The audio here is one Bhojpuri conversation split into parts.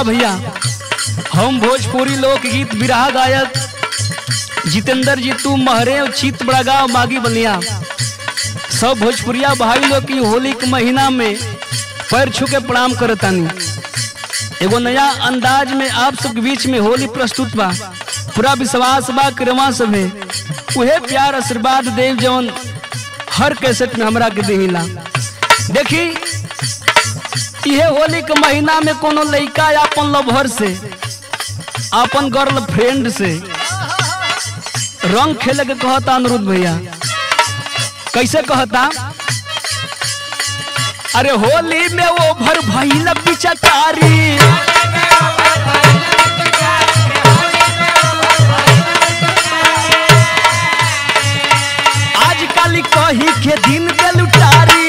भैया हम भोजपुरी लोकगीत बिरहा गायक जितेंद्र जी तू महरे चित बड़ा गाँव मागी बलिया सब भोजपुरिया भाई लोग की होली के महीना में पैर छू के प्रणाम करतानी एगो नया अंदाज में आप सबके बीच में होली प्रस्तुत बा पूरा विश्वास बा क्रमा सभे उहे प्यार आशीर्वाद देव जवन हर कैसेट में हमरा के देहिला देखी इहे होली के महीना में कोनो लड़का अपन लवहर से अपन गर्ल फ्रेंड से रंग खेले के कहता अनुरुद्ध भैया कैसे कहता अरे होली में वो भर भैल पिचकारी आजकल कही के दिन के लुटारी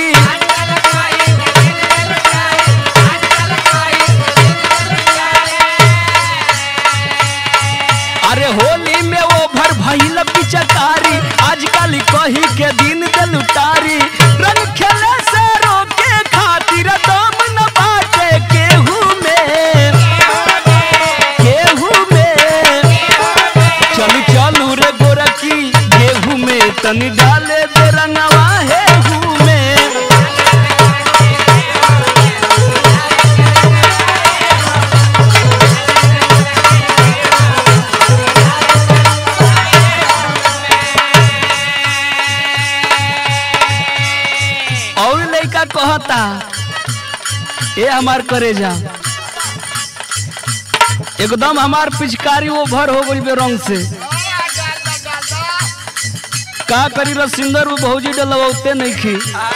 अरे होली में वो भर भैल पिचकारी आजकल कही के दिन के लुटारी रंग खेले से रोके खातिर दम न बाटे केहू में केहू में चलू चलू रे गोरखी गेहूं में तनी डाले दे रंगवा हेहू में और लड़का कहता ए हमार करेजा एकदम हमार पिचकारी वो भर हो गई बे रंग से का करी रसिंदर वो भौजी डलवते नहीं खी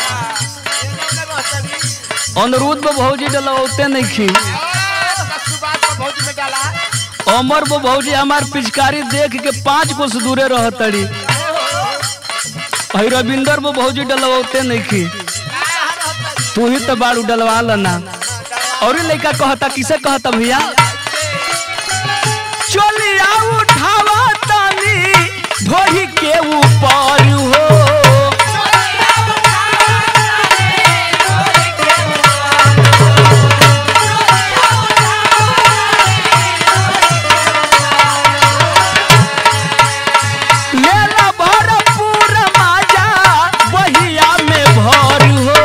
अनुरुद्ध वो भौजी डलवते नहीं खी अमर वो भौजी हमार पिचकारी देख के पांच कोस दूरे रह तड़ी रविंदर वो भौजी डलवते नहीं खी तू ही तो बाड़ू डलवा लना और लड़का कहता किसे कहता भैया चलिया उठावा तानी ढोही के ऊपर हो लेला भरपूर माजा बहिया में भर हो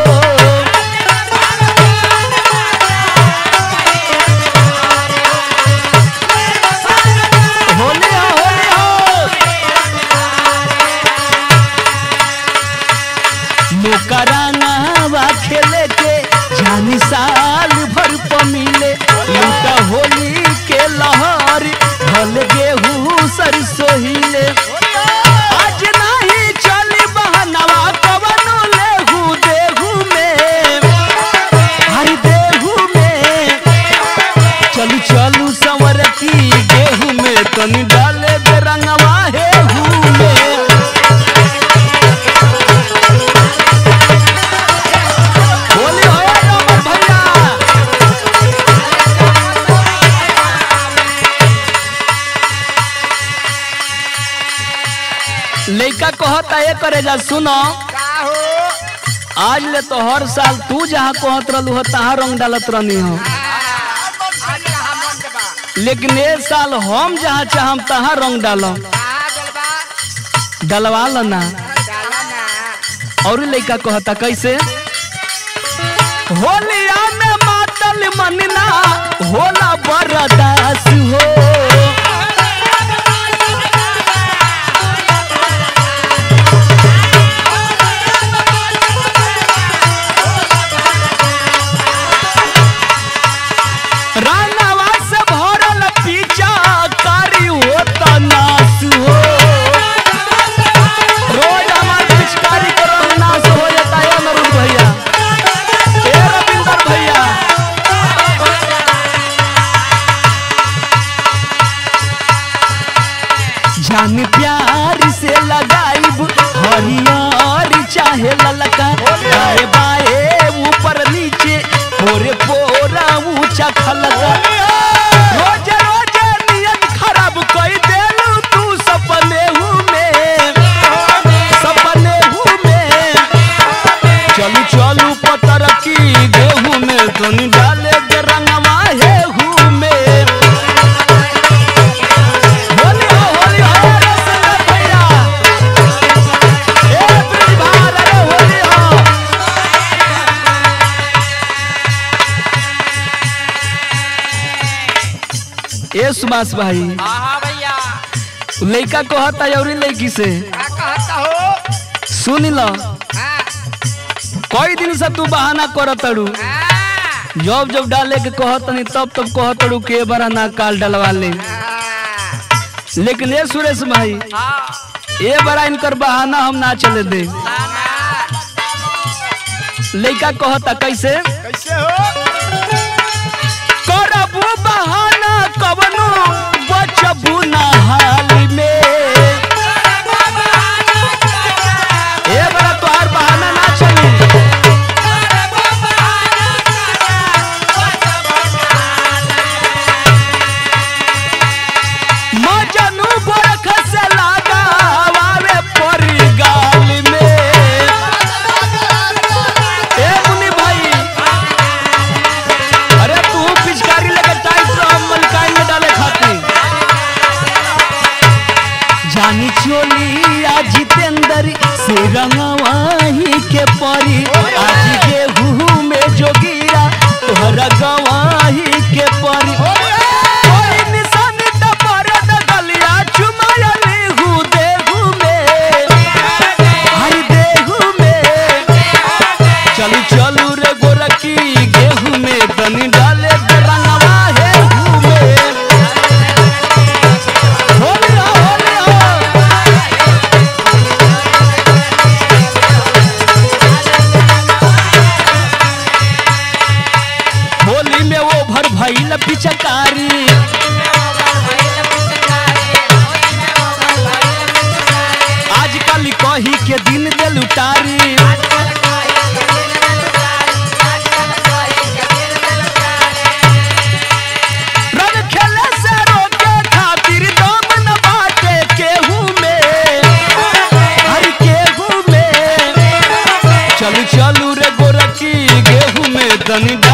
होली हो होली हो मुकरानावा खेले के जानी साल भर प मिले लूटा होली के लहर भल गेहूं सरसों हिले आज नहीं चली बहनवा कवनो लेहू देहू में हर देहू में चलू चलू संवर की गेहूं में तनी डाले दे रंगवा हेहू में होली हो अमर भैया लइका कहता ये करे जा सुनो आज ले तो हर साल तू जहाँ कहत रहलू हो तहाँ रंग डालत रहनी हो लेकिन ए साल हम जहाँ चाहम तहाँ रंग डालम डलवा लना और लइका कहता कैसे होलिया में मातल मनना होला बरदास हो रानावा से भरल पीछा कारी होता नास हो रोज हमार पिचकारी करो नाश हो जाता है अमरुद भैया ए रविंदर भैया जान प्यार से लगाइब हरियर चाहे ललका बाए बाए ऊपर नीचे पोरे पोरा ऊंचा खलका रोज रोज नियत खराब कई देलू तू सपने हूँ में सपने हूँ में चलू चलू पतर की गेहूं में तनी डाले दे रंगवा हेहू में विश्वास भाई हाँ हाँ भैया लड़का कहता अउरी लड़की से का कहता हो सुन लो हाँ कई दिन से तू बहाना करत तड़ू हाँ जब जब डाले के कहत नहीं तब तब कहत तड़ू के बड़ा ना काल डलवा ले हाँ लेकिन ये सुरेश भाई हाँ ए बड़ा इनकर बहाना हम ना चले दे ना ना लड़का कहता कैसे कैसे हो करबू बहाना कवनो बचबू ना हाल में ए बड़ा तोहार बहाना ना चली मजनू बरख से लगावे परी गाल में ए मुनि भाई अरे तू पिचकारी लेके टाइट रह मलकाई में डाले खाती जानी चोली आ जितेंद्र से रंगवाही के परी आज गेहूं में जोगिरा तोहरा गवाही के परी कोई निशान त परद गलिया चुमायली हूँ देहू में हरी देहू में चलू चलू रे गोरखी गेहूं में तनी डाले दे रंगवा हे हूँ में होली हो होली हो होली में वो भर भइल पिचकारी आजकल कही के दिन दे लुटारी रंग खेले से रोके खातिर दम न बाटे केहू में हर केहू में चलू चलू रे गोरखी गेहूं में तनी